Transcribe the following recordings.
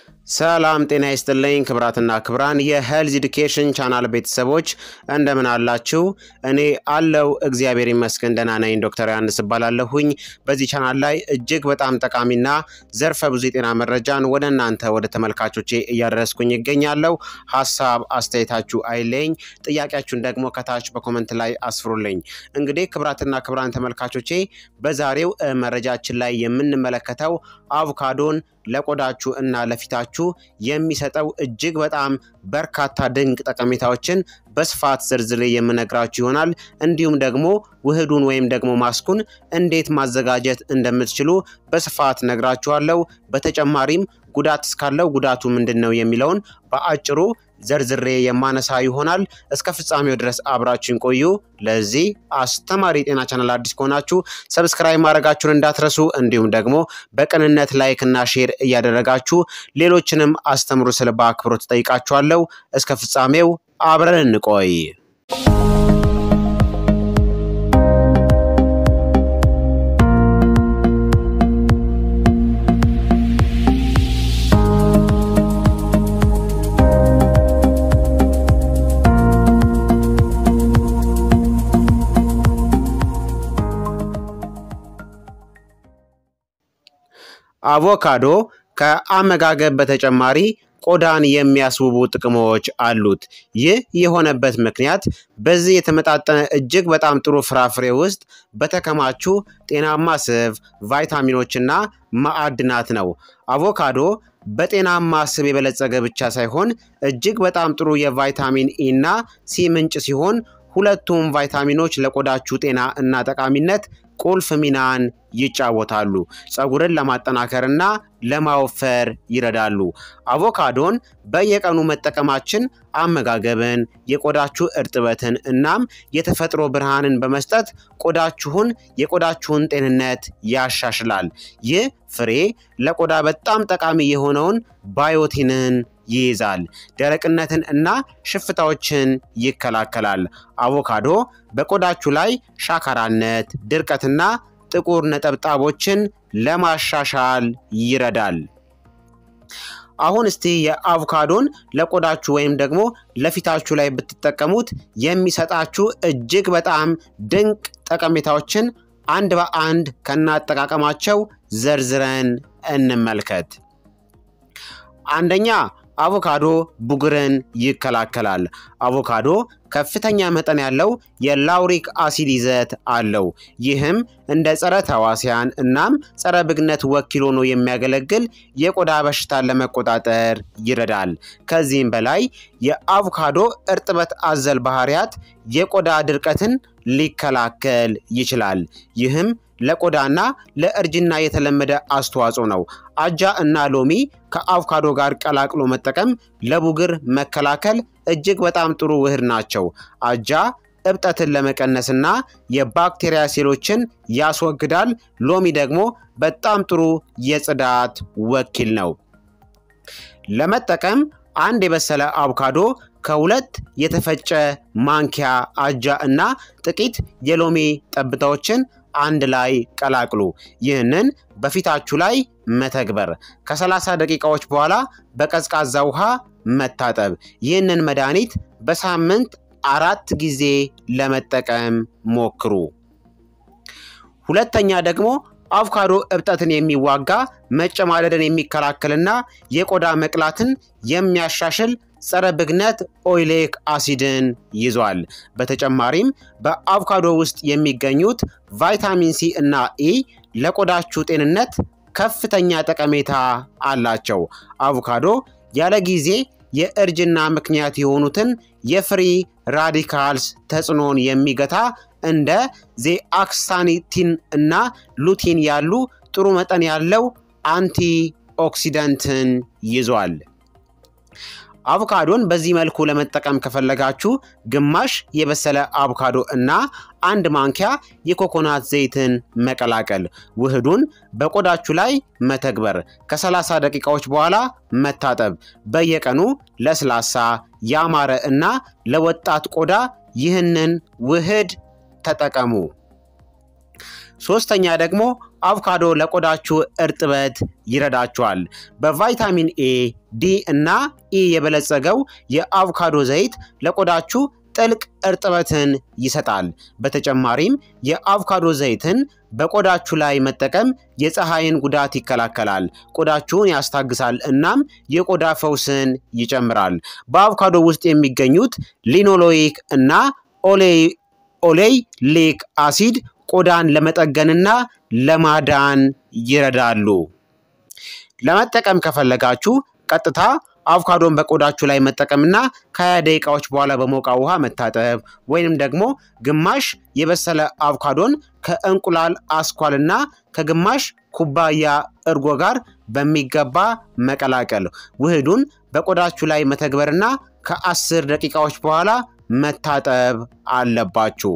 ሰላም ጤና ይስጥልኝ ክብራትና ክብራን የሄልዝ ኢዱኬሽን ቻናል ቤተሰቦች እንደምን አላችሁ? እኔ አለው እግዚአብሔር ይመስገን ደህና ነኝ። ዶክተር ዮሐንስ እባላለሁኝ። በዚህ ቻናል ላይ እጅግ በጣም ጠቃሚና ዘርፈ ብዙ የጤና መረጃን ወደ እናንተ ወደ ተመልካቾቼ እያደረስኩኝ ይገኛለሁ። ሀሳብ አስተያየታችሁ አይለኝ፣ ጥያቄያችሁን ደግሞ ከታች በኮመንት ላይ አስፍሩልኝ። እንግዲህ ክብራትና ክብራን ተመልካቾቼ በዛሬው መረጃችን ላይ የምንመለከተው አቮካዶን ለቆዳችሁ እና ለፊታችሁ የሚሰጠው እጅግ በጣም በርካታ ድንቅ ጠቀሜታዎችን በስፋት ዝርዝሬ የምነግራችሁ ይሆናል። እንዲሁም ደግሞ ውህዱን ወይም ደግሞ ማስኩን እንዴት ማዘጋጀት እንደምትችሉ በስፋት ነግራችኋለሁ። በተጨማሪም ጉዳት እስካለው ጉዳቱ ምንድን ነው የሚለውን በአጭሩ ዘርዝሬ የማነሳ ይሆናል። እስከ ፍጻሜው ድረስ አብራችሁን ቆዩ። ለዚህ አስተማሪ የጤና ቻናል አዲስ ከሆናችሁ ሰብስክራይብ ማድረጋችሁን እንዳትረሱ፣ እንዲሁም ደግሞ በቅንነት ላይክ እና ሼር እያደረጋችሁ ሌሎችንም አስተምሩ ስል በአክብሮት ጠይቃችኋለሁ። እስከ ፍጻሜው አብረን እንቆይ። አቮካዶ ከአመጋገብ በተጨማሪ ቆዳን የሚያስውቡ ጥቅሞች አሉት። ይህ የሆነበት ምክንያት በዚህ የተመጣጠነ እጅግ በጣም ጥሩ ፍራፍሬ ውስጥ በተከማቹ ጤናማ ስብ፣ ቫይታሚኖችና ማዕድናት ነው። አቮካዶ በጤናማ ስብ የበለጸገ ብቻ ሳይሆን እጅግ በጣም ጥሩ የቫይታሚን ኢ እና ሲ ምንጭ ሲሆን ሁለቱም ቫይታሚኖች ለቆዳችሁ ጤና እና ጠቃሚነት ቁልፍ ሚናን ይጫወታሉ። ፀጉርን ለማጠናከርና ለማወፈር ይረዳሉ። አቮካዶን በየቀኑ መጠቀማችን አመጋገብን፣ የቆዳችሁ እርጥበትን እናም የተፈጥሮ ብርሃንን በመስጠት ቆዳችሁን የቆዳችሁን ጤንነት ያሻሽላል። ይህ ፍሬ ለቆዳ በጣም ጠቃሚ የሆነውን ባዮቲንን ይይዛል። ደረቅነትን እና ሽፍታዎችን ይከላከላል። አቮካዶ በቆዳችሁ ላይ ሻካራነት፣ ድርቀትና ጥቁር ነጠብጣቦችን ለማሻሻል ይረዳል። አሁን እስቲ የአቮካዶን ለቆዳችሁ ወይም ደግሞ ለፊታችሁ ላይ ብትጠቀሙት የሚሰጣችሁ እጅግ በጣም ድንቅ ጠቀሜታዎችን አንድ በአንድ ከናጠቃቀማቸው ዘርዝረን እንመልከት። አንደኛ አቮካዶ ቡግርን ይከላከላል። አቮካዶ ከፍተኛ መጠን ያለው የላውሪክ አሲድ ይዘት አለው። ይህም እንደ ጸረ ተዋሲያን እናም ጸረ ብግነት ወኪል ሆኖ የሚያገለግል የቆዳ በሽታን ለመቆጣጠር ይረዳል። ከዚህም በላይ የአቮካዶ እርጥበት አዘል ባህሪያት የቆዳ ድርቀትን ሊከላከል ይችላል። ይህም ለቆዳና ለእርጅና የተለመደ አስተዋጽኦ ነው። አጃ እና ሎሚ ከአቮካዶ ጋር ቀላቅሎ መጠቀም ለቡግር መከላከል እጅግ በጣም ጥሩ ውህድ ናቸው። አጃ እብጠትን ለመቀነስና የባክቴሪያ ሴሎችን ያስወግዳል። ሎሚ ደግሞ በጣም ጥሩ የጽዳት ወኪል ነው። ለመጠቀም አንድ የበሰለ አቮካዶ ከሁለት የተፈጨ ማንኪያ አጃ እና ጥቂት የሎሚ ጠብታዎችን አንድ ላይ ቀላቅሉ። ይህንን በፊታችሁ ላይ መተግበር፣ ከ30 ደቂቃዎች በኋላ በቀዝቃዛ ውሃ መታጠብ። ይህንን መድኃኒት በሳምንት አራት ጊዜ ለመጠቀም ሞክሩ። ሁለተኛ ደግሞ አቮካዶ እብጠትን የሚዋጋ መጨማደድን የሚከላከልና የቆዳ መቅላትን የሚያሻሽል ጸረ ብግነት ኦይሌክ አሲድን ይዟል። በተጨማሪም በአቮካዶ ውስጥ የሚገኙት ቫይታሚን ሲ እና ኢ ለቆዳችሁ ጤንነት ከፍተኛ ጠቀሜታ አላቸው። አቮካዶ ያለ ጊዜ የእርጅና ምክንያት የሆኑትን የፍሪ ራዲካልስ ተጽዕኖን የሚገታ እንደ ዜአክሳኒቲን እና ሉቲን ያሉ ጥሩ መጠን ያለው አንቲ ኦክሲደንትን ይዟል። አቮካዶን በዚህ መልኩ ለመጠቀም ከፈለጋችሁ ግማሽ የበሰለ አቮካዶ እና አንድ ማንኪያ የኮኮናት ዘይትን መቀላቀል፣ ውህዱን በቆዳችሁ ላይ መተግበር፣ ከ30 ደቂቃዎች በኋላ መታጠብ። በየቀኑ ለስላሳ ያማረ እና ለወጣት ቆዳ ይህንን ውህድ ተጠቀሙ። ሶስተኛ ደግሞ አቮካዶ ለቆዳችሁ እርጥበት ይረዳችኋል። በቫይታሚን ኤ፣ ዲ እና ኢ የበለጸገው የአቮካዶ ዘይት ለቆዳችሁ ጥልቅ እርጥበትን ይሰጣል። በተጨማሪም የአቮካዶ ዘይትን በቆዳችሁ ላይ መጠቀም የፀሐይን ጉዳት ይከላከላል፣ ቆዳችሁን ያስታግሳል እናም የቆዳ ፈውስን ይጨምራል። በአቮካዶ ውስጥ የሚገኙት ሊኖሎይክ እና ኦሌይሊክ አሲድ ቆዳን ለመጠገንና ለማዳን ይረዳሉ። ለመጠቀም ከፈለጋችሁ ቀጥታ አቮካዶን በቆዳችሁ ላይ መጠቀምና ከ20 ደቂቃዎች በኋላ በሞቃ ውሃ መታጠብ ወይንም ደግሞ ግማሽ የበሰለ አቮካዶን ከእንቁላል አስኳልና ከግማሽ ኩባያ እርጎ ጋር በሚገባ መቀላቀል። ውህዱን በቆዳችሁ ላይ መተግበርና ከ10 ደቂቃዎች በኋላ መታጠብ አለባችሁ።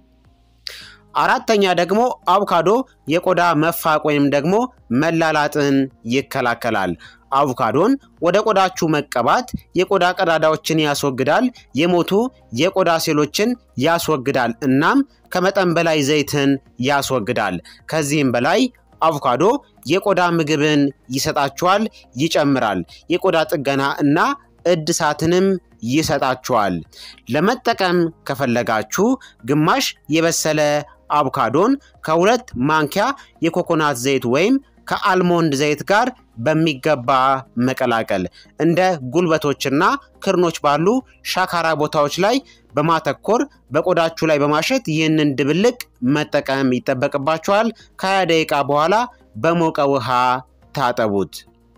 አራተኛ ደግሞ አቮካዶ የቆዳ መፋቅ ወይም ደግሞ መላላጥን ይከላከላል። አቮካዶን ወደ ቆዳችሁ መቀባት የቆዳ ቀዳዳዎችን ያስወግዳል፣ የሞቱ የቆዳ ሴሎችን ያስወግዳል እናም ከመጠን በላይ ዘይትን ያስወግዳል። ከዚህም በላይ አቮካዶ የቆዳ ምግብን ይሰጣችኋል፣ ይጨምራል። የቆዳ ጥገና እና እድሳትንም ይሰጣችኋል። ለመጠቀም ከፈለጋችሁ ግማሽ የበሰለ አቮካዶን ከሁለት ማንኪያ የኮኮናት ዘይት ወይም ከአልሞንድ ዘይት ጋር በሚገባ መቀላቀል። እንደ ጉልበቶችና ክርኖች ባሉ ሻካራ ቦታዎች ላይ በማተኮር በቆዳችሁ ላይ በማሸት ይህንን ድብልቅ መጠቀም ይጠበቅባችኋል። ከ20 ደቂቃ በኋላ በሞቀ ውሃ ታጠቡት።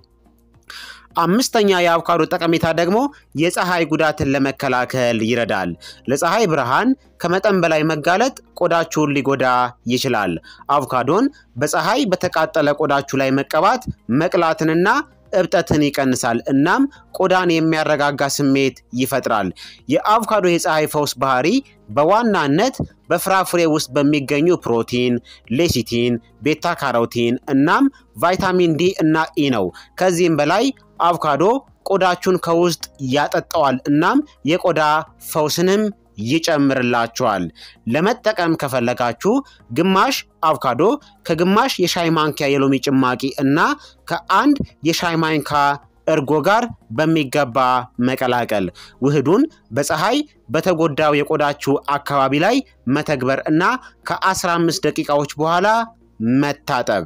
አምስተኛ የአቮካዶ ጠቀሜታ ደግሞ የፀሐይ ጉዳትን ለመከላከል ይረዳል። ለፀሐይ ብርሃን ከመጠን በላይ መጋለጥ ቆዳችሁን ሊጎዳ ይችላል። አቮካዶን በፀሐይ በተቃጠለ ቆዳችሁ ላይ መቀባት መቅላትንና እብጠትን ይቀንሳል እናም ቆዳን የሚያረጋጋ ስሜት ይፈጥራል። የአቮካዶ የፀሐይ ፈውስ ባህሪ በዋናነት በፍራፍሬ ውስጥ በሚገኙ ፕሮቲን፣ ሌሲቲን፣ ቤታ ካሮቲን እናም ቫይታሚን ዲ እና ኢ ነው። ከዚህም በላይ አቮካዶ ቆዳችሁን ከውስጥ ያጠጣዋል እናም የቆዳ ፈውስንም ይጨምርላችኋል። ለመጠቀም ከፈለጋችሁ ግማሽ አቮካዶ ከግማሽ የሻይ ማንኪያ የሎሚ ጭማቂ እና ከአንድ የሻይ ማንኪያ እርጎ ጋር በሚገባ መቀላቀል። ውህዱን በፀሐይ በተጎዳው የቆዳችሁ አካባቢ ላይ መተግበር እና ከ15 ደቂቃዎች በኋላ መታጠብ።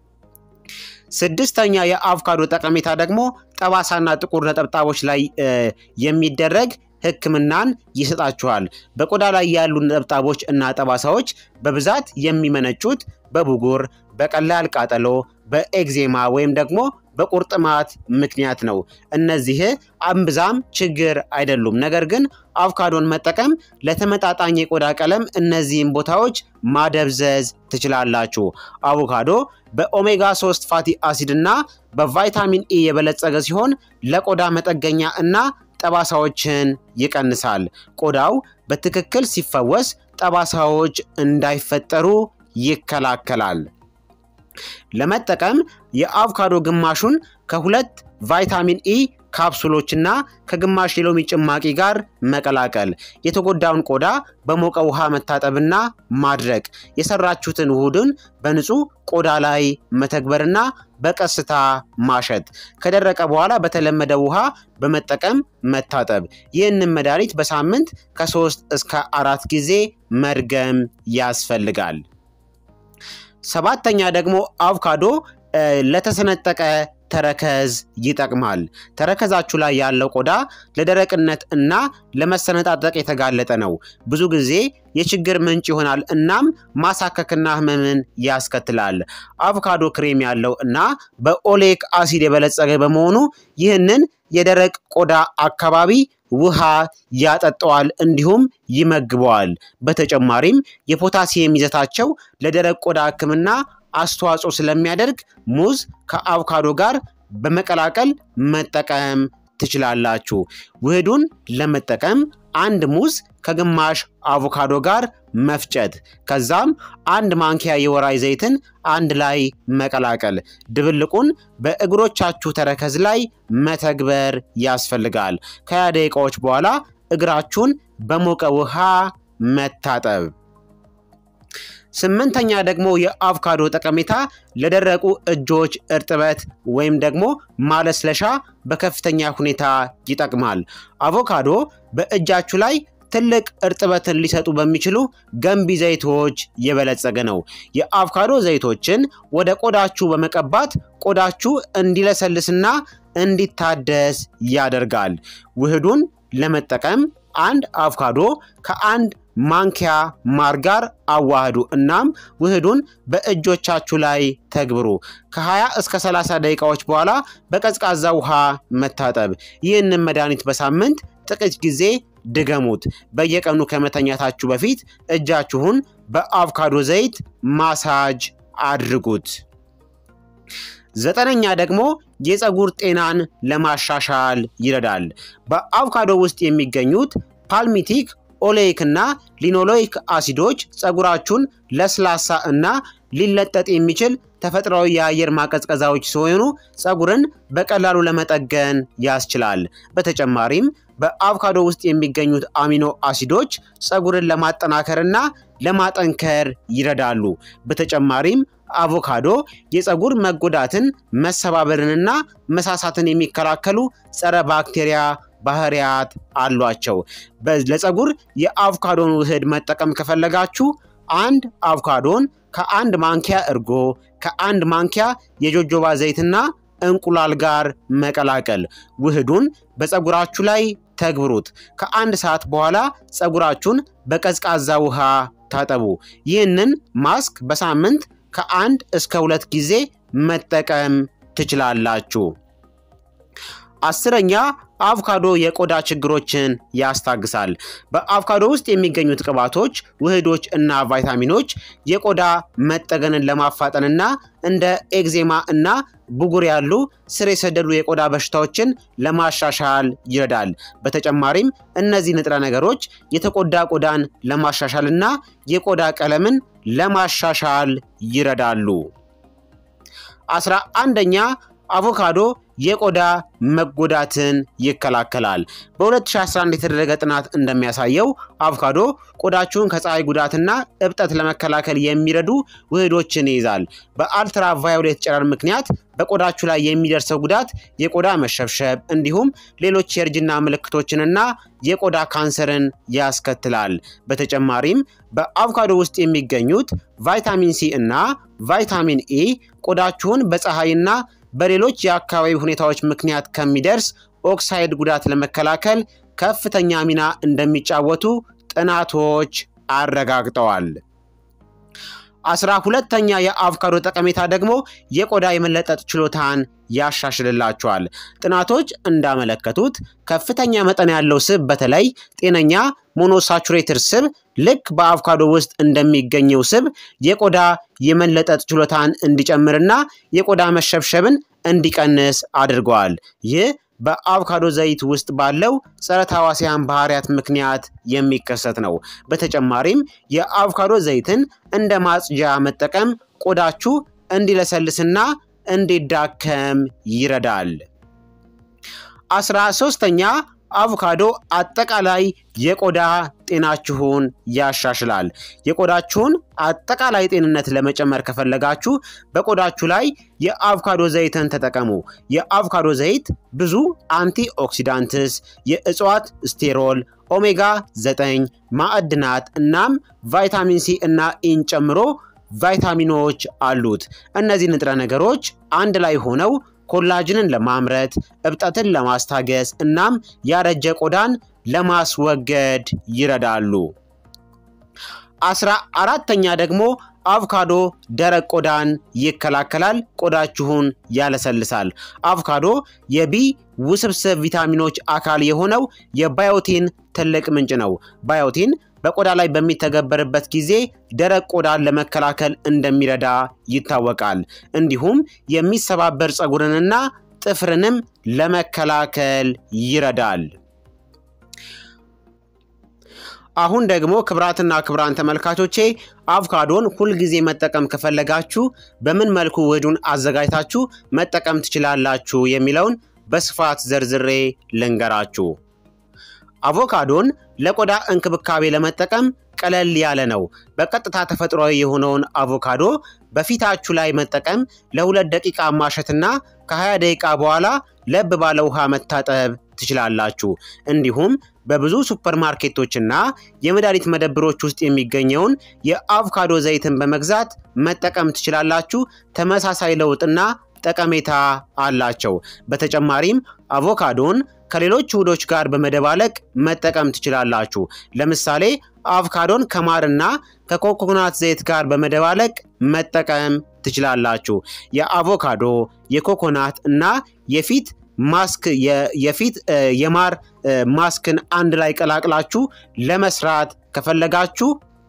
ስድስተኛ የአቮካዶ ጠቀሜታ ደግሞ ጠባሳና ጥቁር ነጠብጣቦች ላይ የሚደረግ ሕክምናን ይሰጣችኋል። በቆዳ ላይ ያሉ ነጠብጣቦች እና ጠባሳዎች በብዛት የሚመነጩት በብጉር፣ በቀላል ቃጠሎ፣ በኤግዜማ ወይም ደግሞ በቁርጥማት ምክንያት ነው። እነዚህ እምብዛም ችግር አይደሉም። ነገር ግን አቮካዶን መጠቀም ለተመጣጣኝ የቆዳ ቀለም እነዚህን ቦታዎች ማደብዘዝ ትችላላችሁ። አቮካዶ በኦሜጋ 3 ፋቲ አሲድ እና በቫይታሚን ኢ የበለጸገ ሲሆን ለቆዳ መጠገኛ እና ጠባሳዎችን ይቀንሳል። ቆዳው በትክክል ሲፈወስ ጠባሳዎች እንዳይፈጠሩ ይከላከላል። ለመጠቀም የአቮካዶ ግማሹን ከሁለት ቫይታሚን ኢ ካፕሱሎችና ከግማሽ የሎሚ ጭማቂ ጋር መቀላቀል። የተጎዳውን ቆዳ በሞቀ ውሃ መታጠብና ማድረቅ። የሰራችሁትን ውህድን በንጹህ ቆዳ ላይ መተግበርና በቀስታ ማሸት። ከደረቀ በኋላ በተለመደ ውሃ በመጠቀም መታጠብ። ይህንን መድኃኒት በሳምንት ከሶስት እስከ አራት ጊዜ መድገም ያስፈልጋል። ሰባተኛ ደግሞ አቮካዶ ለተሰነጠቀ ተረከዝ ይጠቅማል። ተረከዛችሁ ላይ ያለው ቆዳ ለደረቅነት እና ለመሰነጣጠቅ የተጋለጠ ነው። ብዙ ጊዜ የችግር ምንጭ ይሆናል እናም ማሳከክና ህመምን ያስከትላል። አቮካዶ ክሬም ያለው እና በኦሌክ አሲድ የበለጸገ በመሆኑ ይህንን የደረቅ ቆዳ አካባቢ ውሃ ያጠጠዋል እንዲሁም ይመግበዋል። በተጨማሪም የፖታሲየም ይዘታቸው ለደረቅ ቆዳ ሕክምና አስተዋጽኦ ስለሚያደርግ ሙዝ ከአቮካዶ ጋር በመቀላቀል መጠቀም ትችላላችሁ። ውህዱን ለመጠቀም አንድ ሙዝ ከግማሽ አቮካዶ ጋር መፍጨት፣ ከዛም አንድ ማንኪያ የወራይ ዘይትን አንድ ላይ መቀላቀል። ድብልቁን በእግሮቻችሁ ተረከዝ ላይ መተግበር ያስፈልጋል። ከሀያ ደቂቃዎች በኋላ እግራችሁን በሞቀ ውሃ መታጠብ። ስምንተኛ ደግሞ የአቮካዶ ጠቀሜታ ለደረቁ እጆች እርጥበት ወይም ደግሞ ማለስለሻ በከፍተኛ ሁኔታ ይጠቅማል። አቮካዶ በእጃችሁ ላይ ትልቅ እርጥበትን ሊሰጡ በሚችሉ ገንቢ ዘይቶች የበለጸገ ነው። የአቮካዶ ዘይቶችን ወደ ቆዳችሁ በመቀባት ቆዳችሁ እንዲለሰልስና እንዲታደስ ያደርጋል። ውህዱን ለመጠቀም አንድ አቮካዶ ከአንድ ማንኪያ ማር ጋር አዋህዱ። እናም ውህዱን በእጆቻችሁ ላይ ተግብሩ። ከ20 እስከ 30 ደቂቃዎች በኋላ በቀዝቃዛ ውሃ መታጠብ። ይህንን መድኃኒት በሳምንት ጥቂት ጊዜ ድገሙት። በየቀኑ ከመተኛታችሁ በፊት እጃችሁን በአቮካዶ ዘይት ማሳጅ አድርጉት። ዘጠነኛ ደግሞ የፀጉር ጤናን ለማሻሻል ይረዳል። በአቮካዶ ውስጥ የሚገኙት ፓልሚቲክ ኦሌይክ እና ሊኖሎይክ አሲዶች ፀጉራችሁን ለስላሳ እና ሊለጠጥ የሚችል ተፈጥሯዊ የአየር ማቀዝቀዛዎች ሲሆኑ ፀጉርን በቀላሉ ለመጠገን ያስችላል። በተጨማሪም በአቮካዶ ውስጥ የሚገኙት አሚኖ አሲዶች ፀጉርን ለማጠናከርና ለማጠንከር ይረዳሉ። በተጨማሪም አቮካዶ የፀጉር መጎዳትን፣ መሰባበርንና መሳሳትን የሚከላከሉ ጸረ ባክቴሪያ ባህሪያት አሏቸው። ለፀጉር የአቮካዶን ውህድ መጠቀም ከፈለጋችሁ አንድ አቮካዶን ከአንድ ማንኪያ እርጎ፣ ከአንድ ማንኪያ የጆጆባ ዘይትና እንቁላል ጋር መቀላቀል። ውህዱን በፀጉራችሁ ላይ ተግብሩት። ከአንድ ሰዓት በኋላ ፀጉራችሁን በቀዝቃዛ ውሃ ታጠቡ። ይህንን ማስክ በሳምንት ከአንድ እስከ ሁለት ጊዜ መጠቀም ትችላላችሁ። አስረኛ አቮካዶ የቆዳ ችግሮችን ያስታግሳል። በአቮካዶ ውስጥ የሚገኙት ቅባቶች፣ ውህዶች እና ቫይታሚኖች የቆዳ መጠገንን ለማፋጠንና እንደ ኤግዜማ እና ብጉር ያሉ ስር የሰደዱ የቆዳ በሽታዎችን ለማሻሻል ይረዳል። በተጨማሪም እነዚህ ንጥረ ነገሮች የተጎዳ ቆዳን ለማሻሻል እና የቆዳ ቀለምን ለማሻሻል ይረዳሉ። አስራ አንደኛ አቮካዶ የቆዳ መጎዳትን ይከላከላል። በ2011 የተደረገ ጥናት እንደሚያሳየው አቮካዶ ቆዳችሁን ከፀሐይ ጉዳትና እብጠት ለመከላከል የሚረዱ ውህዶችን ይይዛል። በአልትራ ቫዮሌት ጨረር ምክንያት በቆዳችሁ ላይ የሚደርሰው ጉዳት የቆዳ መሸብሸብ እንዲሁም ሌሎች የእርጅና ምልክቶችንና የቆዳ ካንሰርን ያስከትላል። በተጨማሪም በአቮካዶ ውስጥ የሚገኙት ቫይታሚን ሲ እና ቫይታሚን ኢ ቆዳችሁን በፀሐይና በሌሎች የአካባቢ ሁኔታዎች ምክንያት ከሚደርስ ኦክሳይድ ጉዳት ለመከላከል ከፍተኛ ሚና እንደሚጫወቱ ጥናቶች አረጋግጠዋል። አስራ ሁለተኛ የአቮካዶ ጠቀሜታ ደግሞ የቆዳ የመለጠጥ ችሎታን ያሻሽልላቸዋል። ጥናቶች እንዳመለከቱት ከፍተኛ መጠን ያለው ስብ በተለይ ጤነኛ ሞኖሳቹሬትድ ስብ ልክ በአቮካዶ ውስጥ እንደሚገኘው ስብ የቆዳ የመለጠጥ ችሎታን እንዲጨምርና የቆዳ መሸብሸብን እንዲቀንስ አድርገዋል። ይህ በአቮካዶ ዘይት ውስጥ ባለው ጸረ ተህዋሲያን ባህሪያት ምክንያት የሚከሰት ነው። በተጨማሪም የአቮካዶ ዘይትን እንደ ማጽጃ መጠቀም ቆዳችሁ እንዲለሰልስና እንዲዳከም ይረዳል። አስራ ሶስተኛ አቮካዶ አጠቃላይ የቆዳ ጤናችሁን ያሻሽላል። የቆዳችሁን አጠቃላይ ጤንነት ለመጨመር ከፈለጋችሁ በቆዳችሁ ላይ የአቮካዶ ዘይትን ተጠቀሙ። የአቮካዶ ዘይት ብዙ አንቲ ኦክሲዳንትስ፣ የእጽዋት ስቴሮል፣ ኦሜጋ 9 ማዕድናት እናም ቫይታሚን ሲ እና ኢን ጨምሮ ቫይታሚኖች አሉት። እነዚህ ንጥረ ነገሮች አንድ ላይ ሆነው ኮላጅንን ለማምረት እብጠትን ለማስታገስ እናም ያረጀ ቆዳን ለማስወገድ ይረዳሉ። አስራ አራተኛ ደግሞ አቮካዶ ደረቅ ቆዳን ይከላከላል፣ ቆዳችሁን ያለሰልሳል። አቮካዶ የቢ ውስብስብ ቪታሚኖች አካል የሆነው የባዮቲን ትልቅ ምንጭ ነው። ባዮቲን በቆዳ ላይ በሚተገበርበት ጊዜ ደረቅ ቆዳን ለመከላከል እንደሚረዳ ይታወቃል። እንዲሁም የሚሰባበር ፀጉርንና ጥፍርንም ለመከላከል ይረዳል። አሁን ደግሞ ክብራትና ክብራን ተመልካቾቼ አቮካዶን ሁልጊዜ መጠቀም ከፈለጋችሁ በምን መልኩ ውህዱን አዘጋጅታችሁ መጠቀም ትችላላችሁ የሚለውን በስፋት ዘርዝሬ ልንገራችሁ። አቮካዶን ለቆዳ እንክብካቤ ለመጠቀም ቀለል ያለ ነው። በቀጥታ ተፈጥሯዊ የሆነውን አቮካዶ በፊታችሁ ላይ መጠቀም ለሁለት ደቂቃ ማሸትና ከ20 ደቂቃ በኋላ ለብ ባለ ውሃ መታጠብ ትችላላችሁ። እንዲሁም በብዙ ሱፐርማርኬቶችና የመድኃኒት መደብሮች ውስጥ የሚገኘውን የአቮካዶ ዘይትን በመግዛት መጠቀም ትችላላችሁ። ተመሳሳይ ለውጥና ጠቀሜታ አላቸው። በተጨማሪም አቮካዶን ከሌሎች ውህዶች ጋር በመደባለቅ መጠቀም ትችላላችሁ። ለምሳሌ አቮካዶን ከማርና ከኮኮናት ዘይት ጋር በመደባለቅ መጠቀም ትችላላችሁ። የአቮካዶ የኮኮናት እና የፊት ማስክ የፊት የማር ማስክን አንድ ላይ ቀላቅላችሁ ለመስራት ከፈለጋችሁ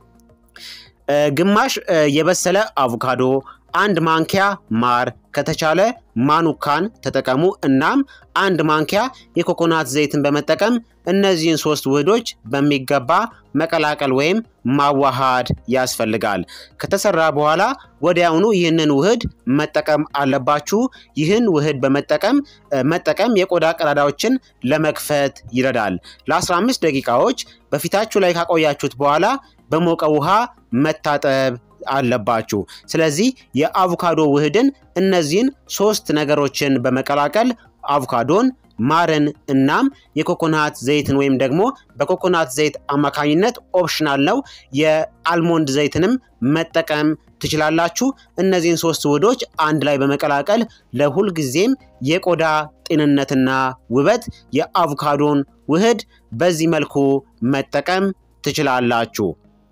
ግማሽ የበሰለ አቮካዶ፣ አንድ ማንኪያ ማር ከተቻለ ማኑካን ተጠቀሙ። እናም አንድ ማንኪያ የኮኮናት ዘይትን በመጠቀም እነዚህን ሶስት ውህዶች በሚገባ መቀላቀል ወይም ማዋሃድ ያስፈልጋል። ከተሰራ በኋላ ወዲያውኑ ይህንን ውህድ መጠቀም አለባችሁ። ይህን ውህድ በመጠቀም መጠቀም የቆዳ ቀዳዳዎችን ለመክፈት ይረዳል። ለ15 ደቂቃዎች በፊታችሁ ላይ ካቆያችሁት በኋላ በሞቀ ውሃ መታጠብ አለባችሁ። ስለዚህ የአቮካዶ ውህድን እነዚህን ሶስት ነገሮችን በመቀላቀል አቮካዶን፣ ማርን እናም የኮኮናት ዘይትን ወይም ደግሞ በኮኮናት ዘይት አማካኝነት ኦፕሽናል ነው የአልሞንድ ዘይትንም መጠቀም ትችላላችሁ። እነዚህን ሶስት ውህዶች አንድ ላይ በመቀላቀል ለሁልጊዜም የቆዳ ጤንነትና ውበት የአቮካዶን ውህድ በዚህ መልኩ መጠቀም ትችላላችሁ።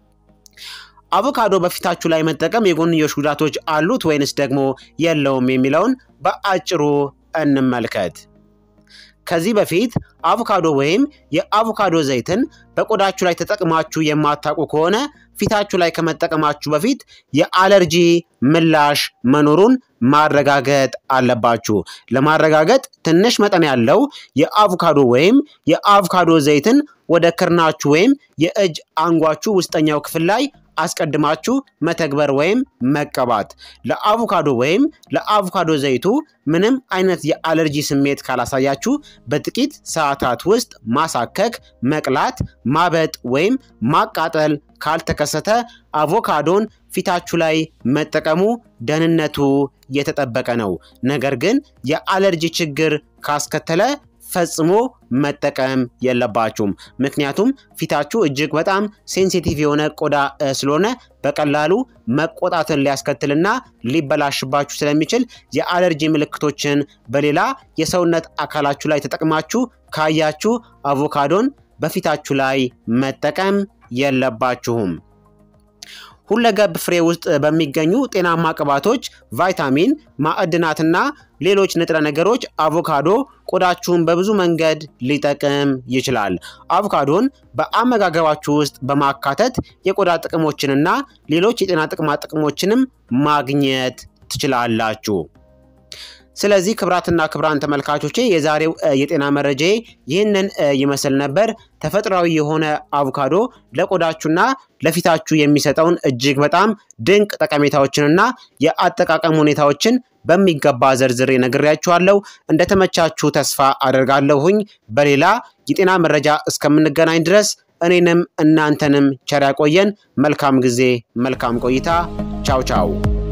አቮካዶ በፊታችሁ ላይ መጠቀም የጎንዮሽ ጉዳቶች አሉት ወይንስ ደግሞ የለውም የሚለውን በአጭሩ እንመልከት። ከዚህ በፊት አቮካዶ ወይም የአቮካዶ ዘይትን በቆዳችሁ ላይ ተጠቅማችሁ የማታውቁ ከሆነ ፊታችሁ ላይ ከመጠቀማችሁ በፊት የአለርጂ ምላሽ መኖሩን ማረጋገጥ አለባችሁ። ለማረጋገጥ ትንሽ መጠን ያለው የአቮካዶ ወይም የአቮካዶ ዘይትን ወደ ክርናችሁ ወይም የእጅ አንጓችሁ ውስጠኛው ክፍል ላይ አስቀድማችሁ መተግበር ወይም መቀባት። ለአቮካዶ ወይም ለአቮካዶ ዘይቱ ምንም አይነት የአለርጂ ስሜት ካላሳያችሁ በጥቂት ሰዓታት ውስጥ ማሳከክ፣ መቅላት፣ ማበጥ ወይም ማቃጠል ካልተከሰተ አቮካዶን ፊታችሁ ላይ መጠቀሙ ደህንነቱ የተጠበቀ ነው። ነገር ግን የአለርጂ ችግር ካስከተለ ፈጽሞ መጠቀም የለባችሁም። ምክንያቱም ፊታችሁ እጅግ በጣም ሴንሲቲቭ የሆነ ቆዳ ስለሆነ በቀላሉ መቆጣትን ሊያስከትልና ሊበላሽባችሁ ስለሚችል የአለርጂ ምልክቶችን በሌላ የሰውነት አካላችሁ ላይ ተጠቅማችሁ ካያችሁ አቮካዶን በፊታችሁ ላይ መጠቀም የለባችሁም። ሁለገብ ፍሬ ውስጥ በሚገኙ ጤናማ ቅባቶች፣ ቫይታሚን፣ ማዕድናትና ሌሎች ንጥረ ነገሮች አቮካዶ ቆዳችሁን በብዙ መንገድ ሊጠቅም ይችላል። አቮካዶን በአመጋገባችሁ ውስጥ በማካተት የቆዳ ጥቅሞችንና ሌሎች የጤና ጥቅማ ጥቅሞችንም ማግኘት ትችላላችሁ። ስለዚህ ክብራትና ክብራን ተመልካቾቼ የዛሬው የጤና መረጃዬ ይህንን ይመስል ነበር። ተፈጥሯዊ የሆነ አቮካዶ ለቆዳችሁና ለፊታችሁ የሚሰጠውን እጅግ በጣም ድንቅ ጠቀሜታዎችንና የአጠቃቀም ሁኔታዎችን በሚገባ ዘርዝሬ ነግሬያችኋለሁ። እንደተመቻችሁ ተስፋ አደርጋለሁኝ። በሌላ የጤና መረጃ እስከምንገናኝ ድረስ እኔንም እናንተንም ቸር ያቆየን። መልካም ጊዜ፣ መልካም ቆይታ። ቻው ቻው